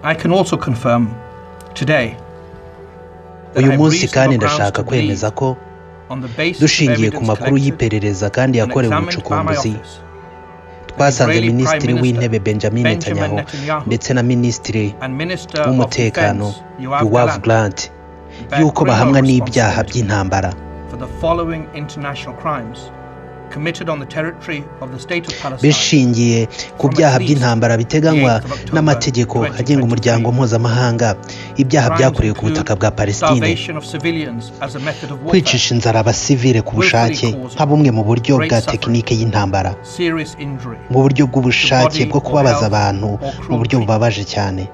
I can also confirm today that uyu I have munsi reasonable grounds kandi ndashaka to kwemeza believe ko on the basis of dushingiye ku evidence makuru collected y'iperereza kandi and yakorewe examined by my ubucukumbuzi office twasanze Israeli Prime minisitiri Minister w'intebe benjamin Benjamin netanyahu Netanyahu ndetse na minisitiri and Minister of w'umutekano Defense Yoav yuwavu Gallant garanti bear y'uko criminal bahamwa n'ibyaha responsibility by'intambara for the following international crimes committed on the territory of the state of Palestine bishingiye ku byaha by'intambara biteganywa n'amategeko agenga umuryango mpuzamahanga ibyaha byakorewe ku butaka bwa palestine starvation of civilians as a method of warfare, kwicisha inzara abasivile ku bushake nka bumwe mu buryo bwa tekinike y'intambara serious injury, mu buryo bw'ubushake bwo kubabaza abantu mu buryo bubabaje cyane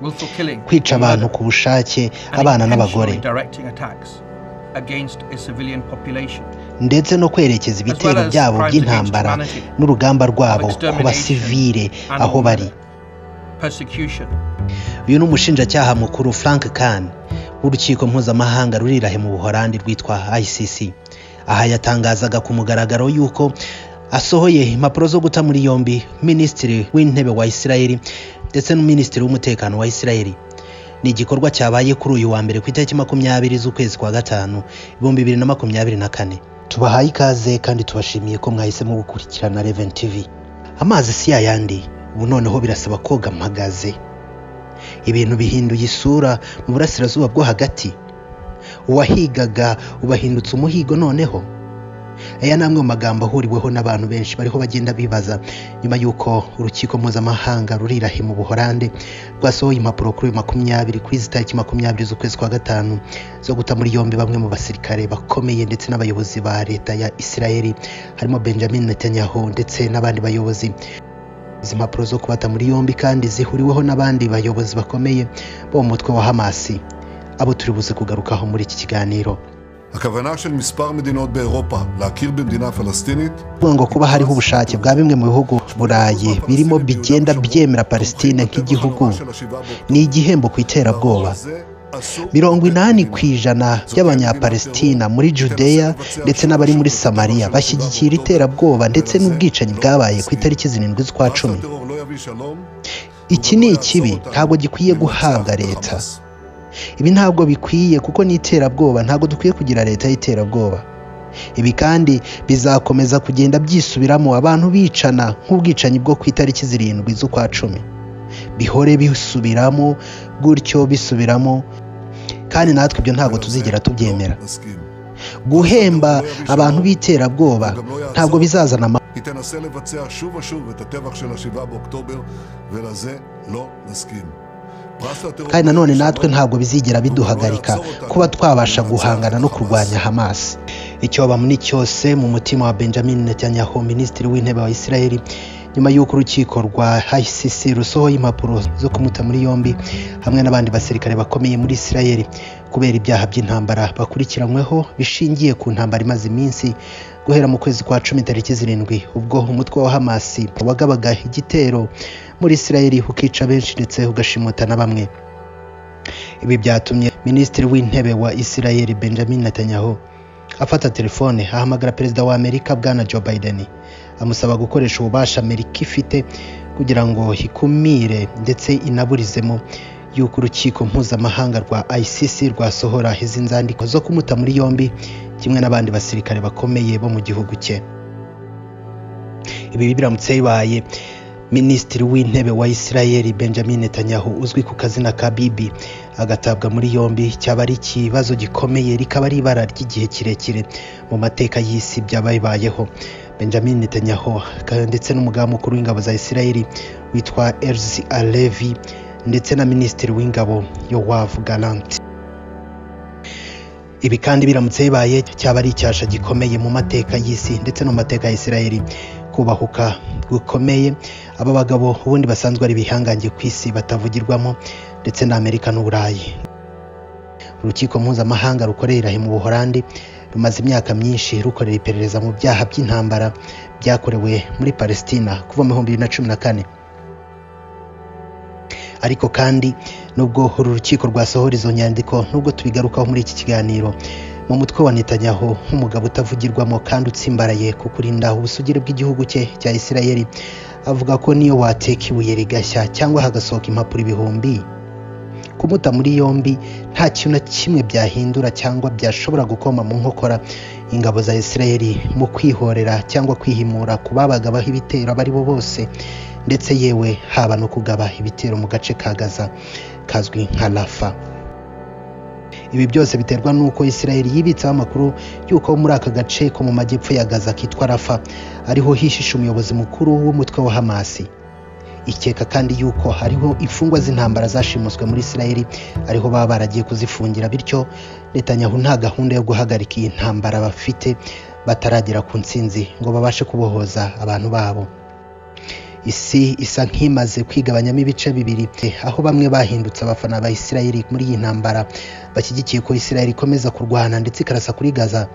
willful killing, kwica abantu murder, ku bushake and abana n'abagore intentionally directing attacks against a civilian population, ndetse no kwerekeza ibitero byabo by'intambara n'urugamba rwabo ku basivile and aho bari murder, persecution, uyu ni umushinjacyaha mukuru frank kan w'urukiko mpuzamahanga ruri irahe mu buhorandi rwitwa icc aha yatangazaga ku mugaragaro y'uko asohoye impapuro zo guta muri yombi minisitiri w'intebe wa isirayeli ndetse n'umuminisitiri w'umutekano wa isirayeli ni igikorwa cyabaye kuri uyu wa mbere ku itariki makumyabiri z'ukwezi kwa gatanu ibihumbi bibiri na makumyabiri na kane tubahaye ikaze kandi tubashimiye ko mwahisemo gukurikirana reven tv amazi si yayandi ubu noneho birasaba koga mpagaze ibintu bihinduye isura mu burasirazuba bwo hagati uwahigaga ubahindutse umuhigo noneho aya ni amwe mu magambo ahuriweho n'abantu benshi bariho bagenda bibaza nyuma y'uko urukiko mpuzamahanga rurirahe mu buhorande rwasohoye impapuro kuri uyu makumyabiri kuri izi tariki makumyabiri z'ukwezi kwa gatanu zo guta muri yombi bamwe mu basirikare bakomeye ndetse n'abayobozi ba leta ya isirayeli harimo benjamin netanyahu ndetse n'abandi bayobozi izi mpapuro zo kubata muri yombi kandi zihuriweho n'abandi bayobozi bakomeye bo mu mutwe wa hamasi abo turi buze kugarukaho muri iki kiganiro הכוונה של מספר מדינות באירופה להכיר במדינה פלסטינית kuvuga ngo kuba hariho ubushake bwa bimwe mu bihugu burayi birimo bigenda byemera palestine nk'igihugu ni igihembo ku iterabwoba mirongo inani ku ijana by'abanyapalestina muri judeya ndetse n'abari muri samariya bashyigikira iterabwoba ndetse n'ubwicanyi bwabaye ku itariki zirindwi z'ukwa cumi iki ni ikibi ntabwo gikwiye guhabwa leta ibi ntabwo bikwiye kuko ni iterabwoba ntabwo dukwiye kugira leta y'iterabwoba ibi kandi bizakomeza kugenda byisubiramo abantu bicana nk'ubwicanyi bwo ku itariki zirindwi z'ukwa cumi bihore bisubiramo gutyo bisubiramo kandi natwe ibyo ntabwo tuzigera tubyemera guhemba abantu b'iterabwoba ntabwo bizazana amahoro היא תנסה לבצע שוב ושוב את הטבח של השבעה באוקטובר, ולזה לא נסכים. פרס לטרור... kandi nanone natwe ntabwo bizigera biduhagarika kuba twabasha guhangana no kurwanya hamasi icyo bamuni cyose mu mutima wa benjamin netanyahu minisitiri w'intebe wa isirayeli nyuma y'uko urukiko rwa icc rusohoye impapuro zo kumuta muri yombi hamwe n'abandi basirikare bakomeye muri isirayeli kubera ibyaha by'intambara bakurikiranyweho bishingiye ku ntambara imaze iminsi guhera mu kwezi kwa cumi tariki zirindwi ubwo umutwe wa hamasi wagabaga igitero muri isirayeli ukica benshi ndetse ugashimuta na bamwe ibi byatumye minisitiri w'intebe wa isirayeli benjamin netanyahu afata telefone ahamagara perezida wa amerika bwana joe biden amusaba gukoresha ububasha amerika ifite kugira ngo ikumire ndetse inaburizemo y'uko urukiko mpuzamahanga rwa icc rwasohora izi nzandiko zo kumuta muri yombi kimwe n'abandi basirikare bakomeye bo mu gihugu cye ibi biramutse bibaye minisitiri w'intebe wa isirayeli benjamin netanyahu uzwi ku kazina ka bibi agatabwa muri yombi cyaba ari ikibazo gikomeye rikaba ari ibara ry'igihe kirekire mu mateka y'isi byaba bibayeho benjamin netanyahu ka- ndetse n'umugaba mukuru w'ingabo za isirayeli witwa elzi alevi ndetse na minisitiri w'ingabo yowavu garanti ibi kandi biramutse bibaye cyaba ari icyasha gikomeye mu mateka y'isi ndetse no mu mateka ya isirayeli kubahuka gukomeye aba bagabo ubundi basanzwe ari ibihangange ku isi batavugirwamo ndetse na amerika n'uburayi urukiko mpuzamahanga rukorera irahe mu buhorandi rumaze imyaka myinshi rukorera iperereza mu byaha by'intambara byakorewe muri palestina kuva mu bihumbi bibiri na cumi na kane ariko kandi nubwo uru rukiko rwasohora izo nyandiko nubwo tubigarukaho muri iki kiganiro mu mutwe wa netanyahu nk'umugabo utavugirwamo kandi utsimbaraye ku kurinda ubusugire bw'igihugu cye cya isirayeli avuga ko niyo wateka ibuye rigashya cyangwa hagasohoka impapuro ibihumbi kumuta muri yombi nta kintu na kimwe byahindura cyangwa byashobora gukoma mu nkokora ingabo za isirayeli mu kwihorera cyangwa kwihimura ku babaga baha ibitero abo ari bo bose ndetse yewe haba no kugaba ibitero mu gace ka gaza kazwi nka rafa ibi byose biterwa n'uko isirayeli yibitseho amakuru y'uko muri aka gace ko mu majyepfo ya gaza kitwa rafa ariho hihishe umuyobozi mukuru w'umutwe wa hamasi ikeka kandi y'uko hariho imfungwa z'intambara zashimuswe muri isirayeli ariho baba baragiye kuzifungira bityo netanyahu nta gahunda yo guhagarika iyi ntambara bafite bataragera ku nsinzi ngo babashe kubohoza abantu babo isi isa nk'imaze kwigabanyamo ibice bibiri aho bamwe bahindutse abafana ba isirayeli muri iyi ntambara bashyigikiye ko isirayeli ikomeza kurwana ndetse ikarasa kuri gaza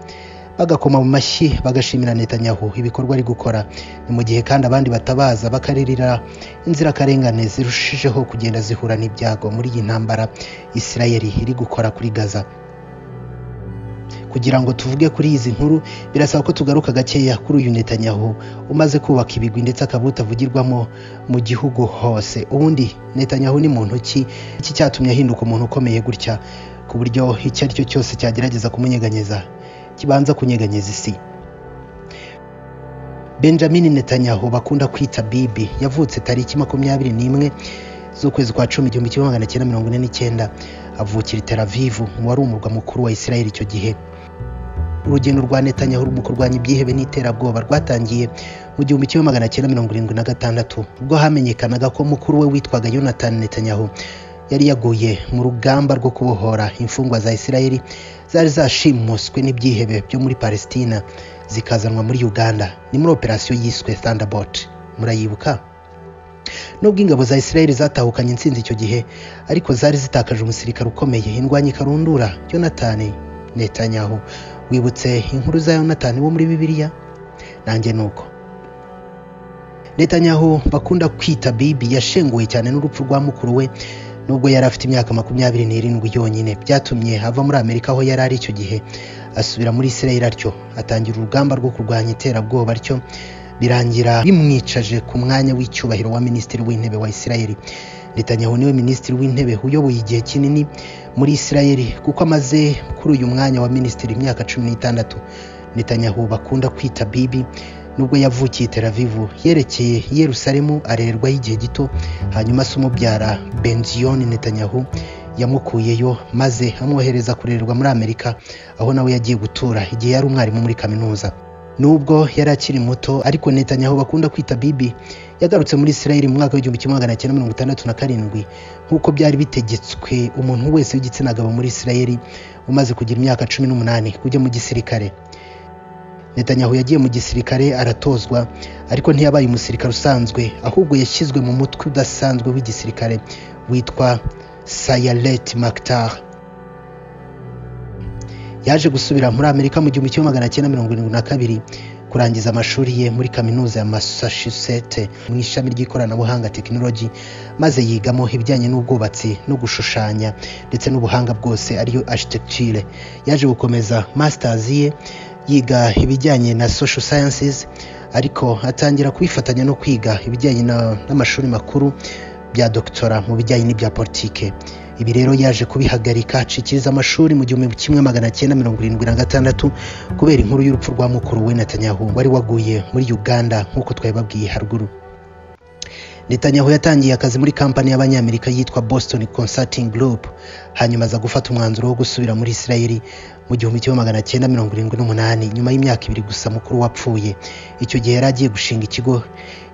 bagakoma mu mashyi bagashimira netanyahu ibikorwa ari gukora ni mu gihe kandi abandi batabaza bakaririra inzirakarengane zirushijeho kugenda zihura n'ibyago muri iyi ntambara isirayeli iri gukora kuri gaza kugira ngo tuvuge kuri izi nkuru birasaba ko tugaruka gakeya kuri uyu netanyahu umaze kubaka ibigwi ndetse akaba utavugirwamo mu gihugu hose ubundi netanyahu ni muntu ki iki cyatumye ahinduka umuntu ukomeye gutya ku buryo icyo ari cyo cyose cyagerageza kumunyeganyeza kibanza kunyeganyeza isi benjamin netanyahu bakunda kwita bibi yavutse tariki makumyabiri n'imwe z'ukwezi kwa cumi igihumbi kimwe magana cyenda mirongo ine n'icyenda avukira i Tel Aviv wari umurwa mukuru wa isirayeli icyo gihe urugendo rwa netanyahu mu kurwanya ibyihebe n'iterabwoba rwatangiye mu gihumbi kimwe magana cyenda mirongo irindwi na gatandatu ubwo hamenyekanaga ko mukuru we witwaga yonatani netanyahu yari yaguye mu rugamba rwo kubohora imfungwa za isirayeli zari zashimuswe n'ibyihebe byo muri palesitina zikazanwa muri uganda ni muri operasiyo yiswe thunderbolt murayibuka nubwo ingabo za isirayeli zatahukanye intsinzi icyo gihe ariko zari zitakaje umusirikare ukomeye indwanyi ikarundura yonatani netanyahu wibutse inkuru za yonatani wo muri bibiliya nanjye ni uko netanyahu bakunda kwita bibi yashenguwe cyane n'urupfu rwa mukuru we nubwo yari afite imyaka makumyabiri n'irindwi yonyine byatumye ava muri amerika aho yari ari icyo gihe asubira muri isirayeli atyo atangira urugamba rwo kurwanya iterabwoba atyo birangira bimwicaje ku mwanya w'icyubahiro wa minisitiri w'intebe wa isirayeli netanyahu niwe minisitiri w'intebe uyoboye igihe kinini muri isirayeli kuko amaze kuri uyu mwanya wa minisitiri imyaka cumi n'itandatu netanyahu bakunda kwita bibi nubwo yavukiye i Tel Aviv yerekeye i Yerusalemu arererwaho igihe gito hanyuma se umubyara Benzion Netanyahu yamukuyeyo maze amwohereza kurererwa muri Amerika aho nawe yagiye gutura igihe yari umwarimu muri kaminuza nubwo yari akiri muto ariko Netanyahu bakunda kwita bibi yagarutse muri Isirayeli mu mwaka w'igihumbi kimwe magana cyenda mirongo itandatu na karindwi nk'uko byari bitegetswe umuntu wese w'igitsina gabo muri Isirayeli umaze kugira imyaka cumi n'umunani kujya mu gisirikare Netanyahu yagiye mu gisirikare aratozwa ariko ntiyabaye umusirikare usanzwe ahubwo yashyizwe mu mutwe udasanzwe w'igisirikare witwa Sayalet Maktar yaje gusubira muri Amerika mu gihumbi kimwe magana cyenda mirongo irindwi na kabiri kurangiza amashuri ye muri kaminuza ya Massachusetts mu ishami ry'ikoranabuhanga tekinoloji maze yigamo ibijyanye n'ubwubatsi no gushushanya ndetse n'ubuhanga bwose ariyo architecture yaje gukomeza masters ye yiga ibijyanye na social sciences ariko atangira kubifatanya no kwiga ibijyanye n'amashuri makuru bya dogitora mu bijyanye n'ibya politike ibi rero yaje kubihagarika acikiriza amashuri mu gihumbi kimwe magana cyenda mirongo irindwi na gatandatu kubera inkuru y'urupfu rwa mukuru we Netanyahu wari waguye muri uganda nk'uko twabibabwiye haruguru Netanyahu yatangiye akazi muri kampani y'abanyamerika yitwa Boston Consulting Group hanyuma aza gufata umwanzuro wo gusubira muri Isirayeli mu gihumbi kimwe magana cyenda mirongo irindwi n'umunani nyuma y'imyaka ibiri gusa mukuru wapfuye icyo gihe yari agiye gushinga ikigo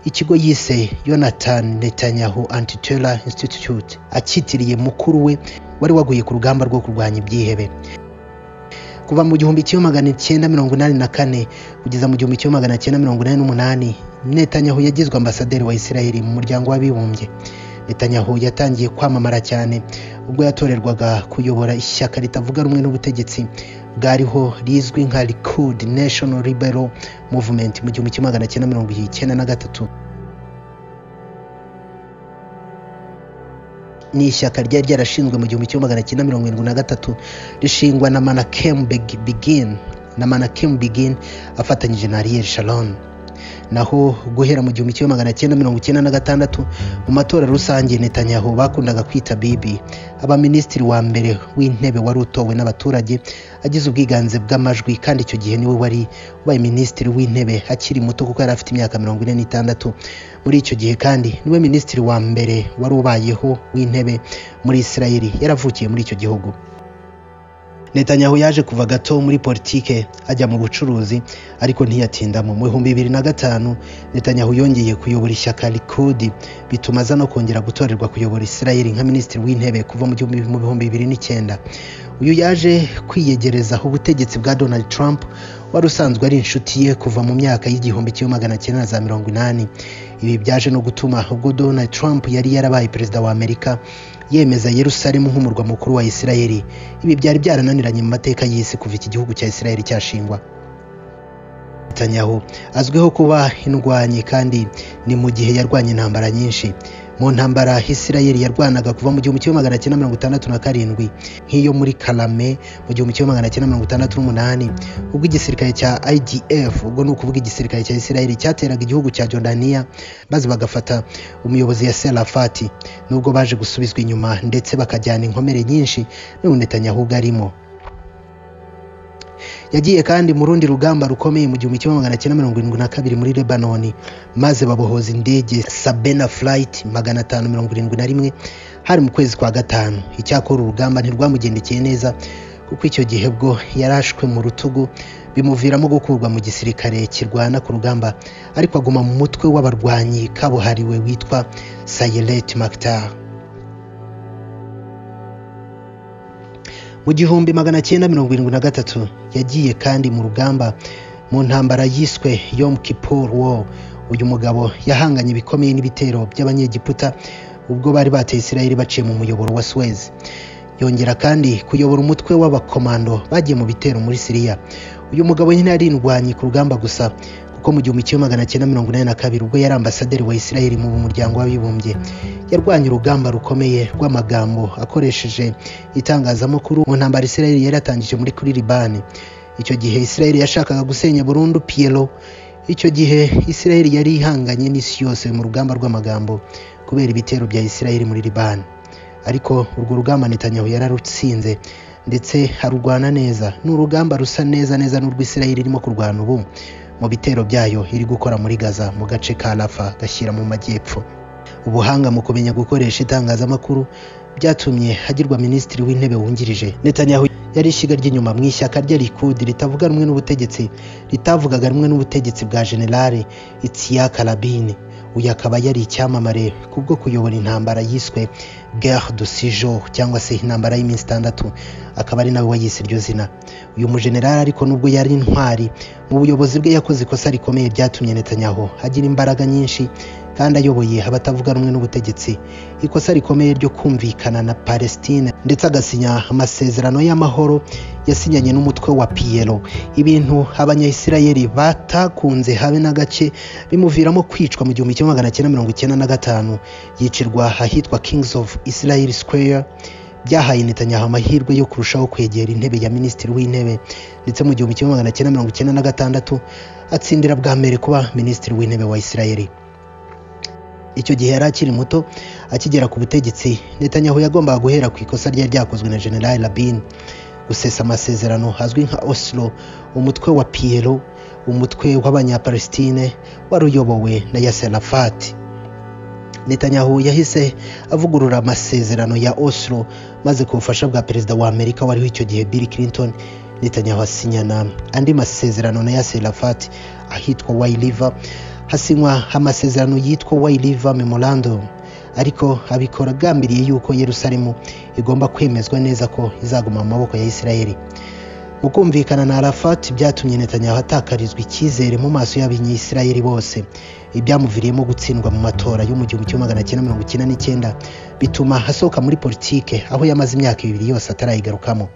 ikigo yise Yonathan Netanyahu Antiterror Institute akitiriye mukuru we wari waguye ku rugamba rwo kurwanya ibyihebe kuva mu gihumbi kimwe magana cyenda mirongo inani na kane kugeza mu gihumbi kimwe magana cyenda mirongo inani n'umunani netanyahu yagizwe ambasaderi wa isirayeli mu muryango w'abibumbye netanyahu yatangiye kwamamara cyane ubwo yatorerwaga kuyobora ishyaka ritavuga rumwe n'ubutegetsi bwariho rizwi nka likud national liberal movement mu gihumbi kimwe magana cyenda mirongo icyenda na gatatu ni ishyaka ryari ryarashinzwe mu gihumbi kimwe magana cyenda mirongo irindwi na gatatu rishingwa na manakemu Beg- bigin na manakemu bigin afatanyije na ariel sharon naho guhera mu gihumbi kimwe magana cyenda mirongo icyenda na gatandatu mu matora rusange netanyahu bakundaga kwita bibi abaminisitiri wa mbere w'intebe wari utowe n'abaturage agize ubwiganze bw'amajwi kandi icyo gihe niwe wari ubaye minisitiri w'intebe akiri muto kuko yari afite imyaka mirongo ine n'itandatu muri icyo gihe kandi niwe minisitiri wa mbere wari ubayeho w'intebe muri isirayeli yaravukiye muri icyo gihugu Netanyahu yaje kuva gato muri politike ajya mu bucuruzi ariko ntiyatindamo mu bihumbi bibiri na gatanu Netanyahu yongeye kuyobora ishyaka Likudi bituma aza no kongera gutorerwa kuyobora Isirayeli nka minisitiri w'intebe kuva mu gihumbi- mu bihumbi bibiri n'icyenda uyu yaje kwiyegerezaho ubutegetsi bwa Donald Trump wari usanzwe ari inshuti ye kuva mu myaka y'igihumbi kimwe magana cyenda na za mirongo inani ibi byaje no gutuma ubwo Donald Trump yari yarabaye perezida wa Amerika yemeza yerusalemu nk'umurwa mukuru wa isirayeli ibi byari byarananiranye mu mateka y'isi kuva iki gihugu cya isirayeli cyashingwa netanyahu azwiho kuba indwanyi kandi ni mu gihe yarwanya intambara nyinshi mu ntambara isirayeli yarwanaga kuva mu gihumbi kimwe magana cyenda mirongo itandatu na karindwi nk'iyo muri karame mu gihumbi kimwe magana cyenda mirongo itandatu n'umunani ubwo igisirikare cya idf ubwo ni ukuvuga igisirikare cya isirayeli cyateraga igihugu cya jordaniya maze bagafata umuyobozi ya serafati nubwo baje gusubizwa inyuma ndetse bakajyana inkomere nyinshi n'ubu netanyahu ubwo arimo yagiye kandi mu rundi rugamba rukomeye mu gihumbi kimwe magana cyenda mirongo irindwi na kabiri muri lebanoni maze babohoza indege sabena flight magana atanu mirongo irindwi na rimwe hari mu kwezi kwa gatanu icyakora urugamba ntirwamugendekeye neza kuko icyo gihe bwo yarashwe mu rutugu bimuviramo gukurwa mu gisirikare kirwana ku rugamba ariko aguma mu mutwe w'abarwanyi kabuhariwe witwa sayelet maktar mu gihumbi magana cyenda mirongo irindwi na gatatu yagiye kandi mu rugamba mu ntambara yiswe yom kippur war uyu mugabo yahanganye ibikomeye n'ibitero by'abanyegiputa ubwo bari bateye isirayeli baciye mu muyoboro wa suez yongera kandi kuyobora umutwe w'abakomando bagiye mu bitero muri siriya uyu mugabo nyine yari indwanyi ku rugamba gusa kuko mu gihumbi kimwe magana cyenda mirongo inani na kabiri ubwo yari ambasaderi wa isirayeli mu muryango w'abibumbye yarwanye urugamba rukomeye rw'amagambo akoresheje itangazamakuru mu ntambara isirayeli yari yatangije muri kuri libani icyo gihe isirayeli yashakaga gusenya burundu piyero icyo gihe isirayeli yari ihanganye n'isi yose mu rugamba rw'amagambo kubera ibitero bya isirayeli muri libani ariko urwo rugamba netanyahu yararutsinze ndetse arurwana neza ni urugamba rusa neza neza n'urw'isirayeli irimo kurwana ubu mu bitero byayo iri gukora muri gaza mu gace ka rafa gashyira mu majyepfo ubuhanga mu kumenya gukoresha itangazamakuru byatumye agirwa minisitiri w'intebe wungirije netanyahu yari ishyiga ry'inyuma mu ishyaka rye rikudi ritavuga rumwe n'ubutegetsi ritavugaga rumwe n'ubutegetsi bwa generale itsiyaka rabini uyu akaba yari icyamamare kubwo kuyobora intambara yiswe guerre du six jours cyangwa se intambara y'iminsi itandatu akaba ari nawe wayise iryo zina uyu mujenerali ariko nubwo yari intwari mu buyobozi bwe yakoze ikosa rikomeye ryatumye netanyahu agira imbaraga nyinshi kandi ayoboye abatavuga rumwe n'ubutegetsi ikosa rikomeye ryo kumvikana na palestine ndetse agasinya amasezerano y'amahoro yasinyanye n'umutwe wa piyero ibintu abanyayisirayeli batakunze habe na gake bimuviramo kwicwa mu gihumbi kimwe magana cyenda mirongo icyenda na gatanu yicirwa ahitwa kings of israel square byahaye netanyahu amahirwe yo kurushaho kwegera intebe ya minisitiri w'intebe ndetse mu gihumbi kimwe magana cyenda mirongo icyenda na gatandatu atsindira bwa mbere kuba minisitiri w'intebe wa isirayeli icyo gihe yari akiri muto akigera ku butegetsi netanyahu yagombaga guhera ku ikosa ryari ryakozwe na general rabin gusesa amasezerano hazwi nka oslo umutwe wa piyero umutwe w'abanyapalestine wari uyobowe na yaser arafati netanyahu yahise avugurura amasezerano ya oslo maze ku bufasha bwa perezida wa amerika wariho icyo gihe bill clinton netanyahu asinyana andi masezerano na yasir arafat ahitwa way river hasinywa amasezerano yitwa way river memorandum ariko abikora agambiriye yuko yerusalemu igomba kwemezwa neza ko izaguma mu maboko ya isirayeli mu kumvikana na arafat byatumye netanyahu atakarizwa icyizere mu maso y'abanyisirayeli bose ibyamuviriyemo gutsindwa mu matora yo mu gihumbi kimwe magana cyenda mirongo icyenda n'icyenda bituma asohoka muri politike aho yamaze imyaka ibiri yose atarayigarukamo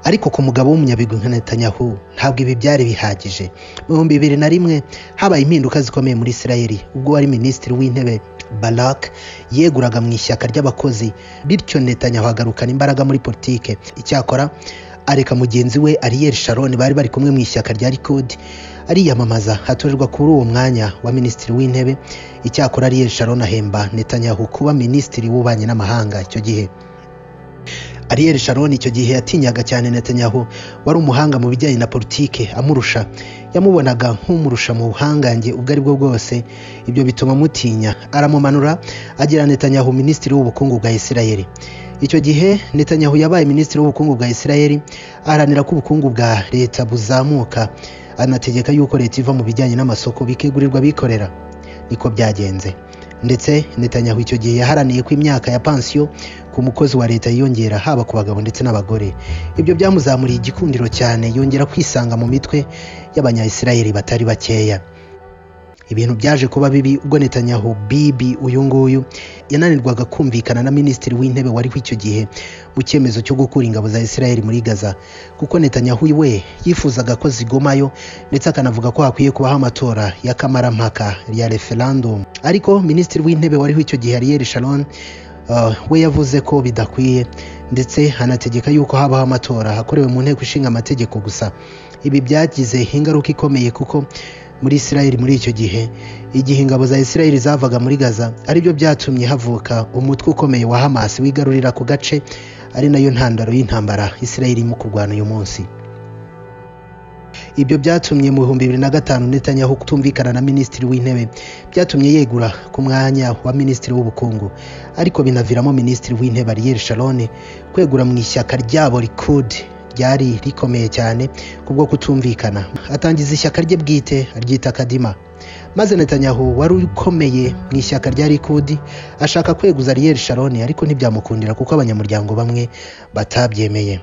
ariko ku mugabo w'umunyabigwi nka netanyahu ntabwo ibi byari bihagije mu bihumbi bibiri na rimwe habaye impinduka zikomeye muri isirayeli ubwo wari minisitiri w'intebe barak yeguraga mu ishyaka ry'abakozi bityo netanyahu agarukana imbaraga muri politike icyakora areka mugenzi we ariyeri sharon bari bari kumwe mu ishyaka rya rikodi ariyamamaza hatorerwa kuri uwo mwanya wa minisitiri w'intebe icyakora ariyeri sharon ahemba netanyahu kuba minisitiri w'ububanyi n'amahanga icyo gihe ariyeri sharon icyo gihe yatinyaga cyane netanyahu wari umuhanga mu bijyanye na politike amurusha yamubonaga nk'umurusha mu buhangange ubwo ari bwo bwose ibyo bituma amutinya aramumanura agira netanyahu minisitiri w'ubukungu bwa isirayeli icyo gihe netanyahu yabaye minisitiri w'ubukungu bwa isirayeli aharanira ko ubukungu bwa leta buzamuka anategeka yuko leta iva mu bijyanye n'amasoko bikegurirwa abikorera niko byagenze ndetse netanyahu icyo gihe yaharaniye ko imyaka ya pansiyo ku mukozi wa leta yiyongera haba ku bagabo ndetse n'abagore ibyo byamuzamuriye igikundiro cyane yongera kwisanga mu mitwe y'abanyayisirayeli batari bakeya ibintu byaje kuba bibi ubwo netanyahu bibi uyu nguyu yananirwaga kumvikana na minisitiri w'intebe wariho icyo gihe mu cyemezo cyo gukura ingabo za isirayeli muri gaza kuko netanyahu we yifuzaga ko zigomayo ndetse akanavuga ko hakwiye kubaho amatora y'akamarampaka ya referandumu ariko minisitiri w'intebe wariho icyo gihe ariyeri sharon we yavuze ko bidakwiye ndetse anategeka yuko habaho amatora akorewe mu nteko ishinga amategeko gusa ibi byagize ingaruka ikomeye kuko muri isirayeli muri icyo gihe igihe ingabo za isirayeli zavaga muri gaza aribyo byatumye havuka umutwe ukomeye wa hamas wigarurira ku gace ari nayo ntandaro y'intambara isirayeli irimo kurwana uyu munsi ibyo byatumye mu bihumbi bibiri na gatanu netanyahu kutumvikana na minisitiri w'intebe byatumye yegura ku mwanya wa minisitiri w'ubukungu ariko binaviramo minisitiri w'intebe ariyeri sharone kwegura mu ishyaka ryabo rikudi ryari rikomeye cyane kubwo kutumvikana atangiza ishyaka rye bwite aryita kadima maze netanyahu wari ukomeye mu ishyaka rya rikudi ashaka kweguza riyeri sharoni ariko ntibyamukundira kuko abanyamuryango bamwe batabyemeye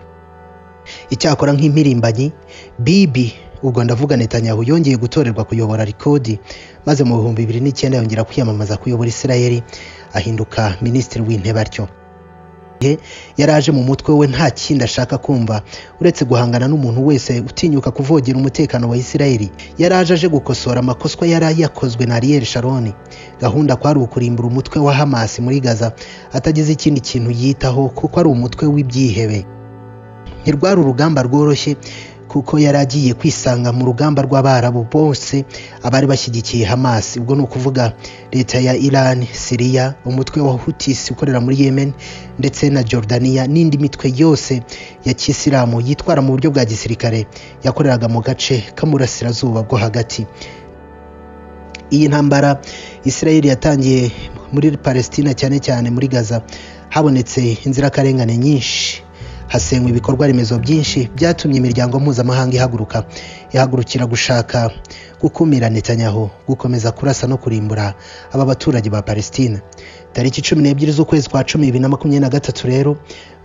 icyakora nk'impirimbanyi bibi ubwo ndavuga netanyahu yongeye gutorerwa kuyobora rikodi maze mu bihumbi bibiri n'icyenda yongera kwiyamamaza kuyobora isirayeli ahinduka minisitiri w'intebe atyo gihe yaraje mu mutwe we nta kindi ashaka kumva uretse guhangana n'umuntu wese utinyuka kuvogera umutekano wa isirayeli yaraje aje gukosora amakoswa yari yakozwe na ariyeri sharoni gahunda kwari ukurimbura umutwe wa hamasi muri gaza atagize ikindi kintu yitaho kuko ari umutwe w'ibyihebe ntirwari urugamba rworoshye kuko yari agiye kwisanga mu rugamba rw'abarabu bose abari bashyigikiye hamas ubwo ni ukuvuga leta ya iran siriya umutwe wa hutis ukorera muri yemen ndetse na jordania n'indi mitwe yose ya kisilamu yitwara mu buryo bwa gisirikare yakoreraga mu gace k'amurasirazuba bwo hagati iyi ntambara isirayeli yatangiye muri palestina cyane cyane muri gaza habonetse inzirakarengane nyinshi hasenywa ibikorwa remezo byinshi byatumye imiryango mpuzamahanga ihaguruka ihagurukira gushaka gukumira netanyahu gukomeza kurasa no kurimbura aba baturage ba palestina tariki cumi n'ebyiri z'ukwezi kwa cumi bibiri na makumyabiri na gatatu rero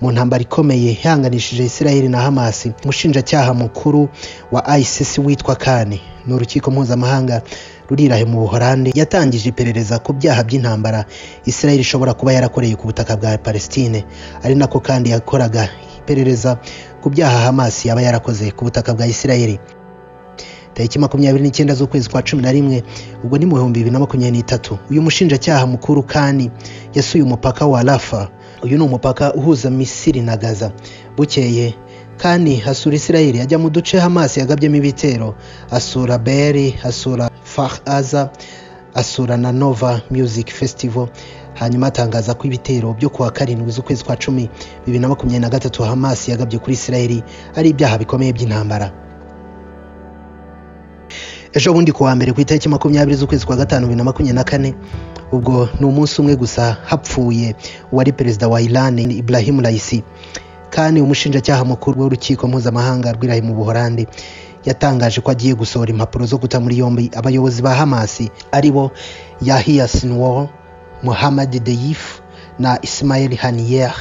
mu ntambara ikomeye ihanganishije isirayeli na hamasi umushinjacyaha mukuru wa icc witwa kane ni urukiko mpuzamahanga rurirahe mu buhorande yatangije iperereza ku byaha by'intambara isirayeli ishobora kuba yarakoreye ku butaka bwa palestine ari nako kandi yakoraga iperereza ku byaha hamasi yaba yarakoze ku butaka bwa isirayeli tariki makumyabiri n'icyenda z'ukwezi kwa cumi na rimwe ubwo ni mu bihumbi bibiri na makumyabiri n'itatu uyu mushinjacyaha mukuru kani yasuye umupaka wa rafa uyu ni umupaka uhuza misiri na gaza bukeye kandi hasura isirayeli ajya mu duce hamasi yagabyemo ibitero asura beri asura fah aza asura na nova music festival hanyuma atangaza ko ibitero byo kuwa karindwi z'ukwezi kwa cumi bibiri na makumyabiri na gatatu hamasi yagabye kuri isirayeli ari ibyaha bikomeye by'intambara ejo bundi kuwa mbere ku itariki makumyabiri z'ukwezi kwa gatanu bibiri na makumyabiri na kane ubwo ni umunsi umwe gusa hapfuye uwari perezida wa iran ibrahim raisi kandi umushinjacyaha mukuru w'urukiko mpuzamahanga rw'irahi mu buhorande yatangaje ko agiye gusohora impapuro zo guta muri yombi abayobozi ba hamasi aribo yahiya sinwar muhammad deyif na ismail haniyer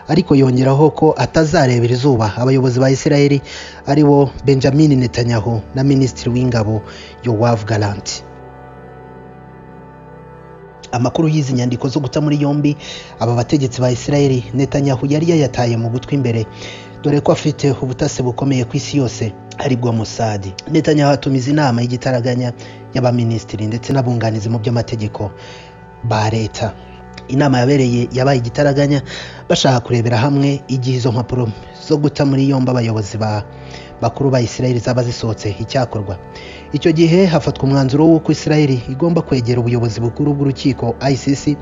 ariko yongeraho ko atazarebera izuba abayobozi ba isirayeli aribo benjamin netanyahu na minisitiri w'ingabo yowav galanti amakuru y'izi nyandiko zo guta muri yombi aba bategetsi ba isirayeli netanyahu yari yayataye mu gutwi imbere dore ko afite ubutasi bukomeye ku isi yose aribwo musadi netanyahu atumiza inama y'igitaraganya y'abaminisitiri ndetse n'abunganizi mu by'amategeko ba leta inama yabereye yabaye igitaraganya bashaka kurebera hamwe igihe izo mpapuro zo guta muri yombi abayobozi ba bakuru ba isirayeli zaba zisohotse icyakorwa icyo gihe hafatwa umwanzuro w'uko isirayeli igomba kwegera ubuyobozi bukuru bw'urukiko icc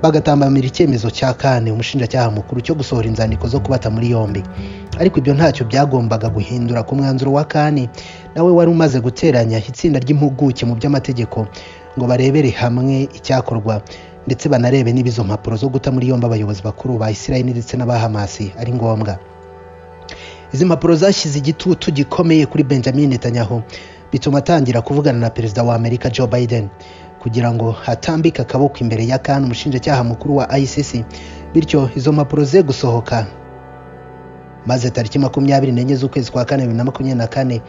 bagatambamira icyemezo cya kane umushinjacyaha mukuru cyo gusohora inzandiko zo kubata muri yombi ariko ibyo ntacyo byagombaga guhindura ku mwanzuro wa kane nawe wari umaze guteranya itsinda ry'impuguke mu by'amategeko ngo barebere hamwe icyakorwa ndetse banarebe niba izo mpapuro zo guta muri yombi abayobozi bakuru ba isirayeli ndetse n'aba hamasi ari ngombwa izi mpapuro zashyize igitutu gikomeye kuri benjamin netanyahu bituma atangira kuvugana na perezida wa amerika joe biden kugira ngo hatambike akaboko imbere ya kan umushinjacyaha mukuru wa icc bityo izo mpapuro ze gusohoka maze tariki makumyabiri n'enye z'ukwezi kwa kane bibiri na makumyabiri na kane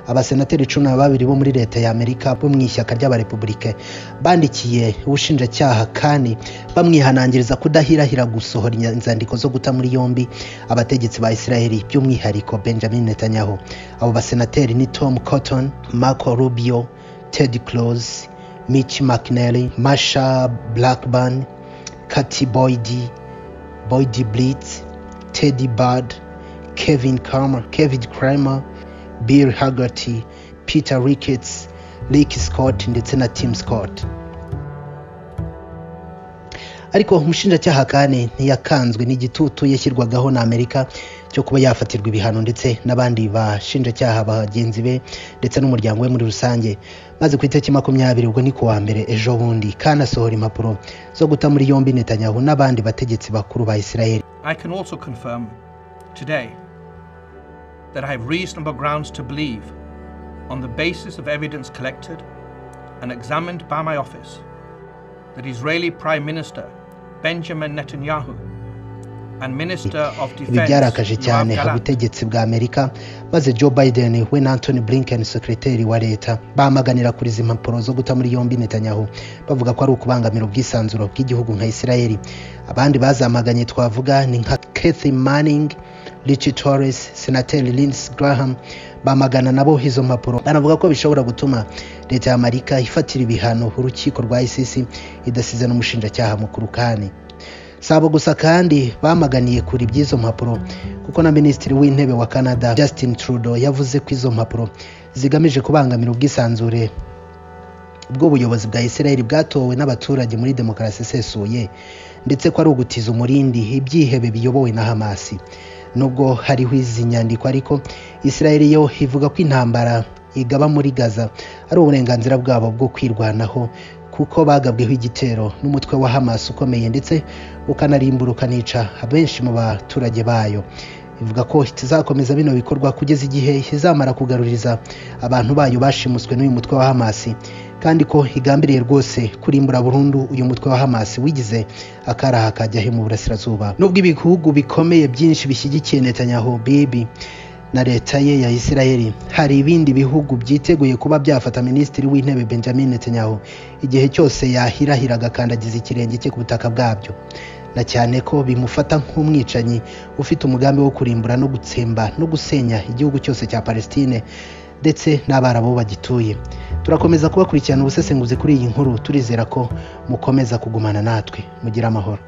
abasenateri cumi na babiri bo muri leta ya amerika bo mu ishyaka ry'abarepublike bandikiye ubushinjacyaha kandi bamwihanangiriza kudahirahira gusohora inzandiko zo guta muri yombi abategetsi ba isiraheli by'umwihariko benjamin netanyahu abo basenateri ni tom cotton marco rubio ted close mitch mcnally masha blackburn Katy boyd boyd blitz teddy bud kevin kramer, kevin kramer bill hagerty peter rickets rick scott ndetse na tim scott ariko umushinjacyaha kane ntiyakanzwe n'igitutu yashyirwagaho na amerika cyo kuba yafatirwa ibihano ndetse n'abandi bashinjacyaha bagenzi be ndetse n'umuryango we muri rusange maze ku itariki makumyabiri ubwo ni ku wa mbere ejo bundi kandi asohora impapuro zo guta muri yombi netanyahu n'abandi bategetsi bakuru ba isirayeli I can also confirm today that I have reasonable grounds to believe, on the basis of evidence collected and examined by my office, that Israeli Prime Minister Benjamin Netanyahu and Minister of ibi Defense byarakaje cyane Yoav Gallant ubutegetsi bwa amerika maze joe biden we na anthony blinken sekreteri wa leta bamaganira kuri izi mpapuro zo guta muri yombi netanyahu bavuga ko ari ukubangamira ubwisanzuro bw'igihugu nka isirayeli abandi bazamaganye twavuga ni nka kathy manning Richie Torres, Senateri Lindsey Graham bamagana nabo izo mpapuro banavuga ko bishobora gutuma leta ya Amerika ifatira ibihano urukiko rwa ICC idasize n'umushinjacyaha mukuru kane si abo gusa kandi bamaganiye kure iby'izo mpapuro kuko na minisitiri w'intebe wa canada justin trudeau yavuze ko izo mpapuro zigamije kubangamira ubwisanzure bw'ubuyobozi bwa isirayeli bwatowe n'abaturage muri demokarasi isesuye ndetse ko ari ugutiza umurindi ibyihebe biyobowe na hamasi nubwo hariho izi nyandiko ariko isirayeli yo ivuga ko intambara igaba muri gaza ari uburenganzira bwabo bwo kwirwanaho kuko bagabweho igitero n'umutwe wa hamas ukomeye ndetse ukanarimburuka nica abenshi mu baturage bayo ivuga ko kizakomeza bino bikorwa kugeza igihe izamara kugaruriza abantu bayo bashimuswe n'uyu mutwe wa hamas kandi ko igambiriye rwose kurimbura burundu uyu mutwe wa hamas wigize akaraha kajyahe mu burasirazuba nubwo ibihugu bikomeye byinshi bishyigikiye netanyahu bibi na leta ye ya isirayeli hari ibindi bihugu byiteguye kuba byafata minisitiri w'intebe benjamin netanyahu igihe cyose yahirahiraga akandagiza ikirenge cye ku butaka bwabyo na cyane ko bimufata nk'umwicanyi ufite umugambi wo kurimbura no gutsemba no gusenya igihugu cyose cya palestine ndetse n'abarabu bagituye turakomeza kubakurikirana ubusesenguzi kuri iyi nkuru turizera ko mukomeza kugumana natwe mugire amahoro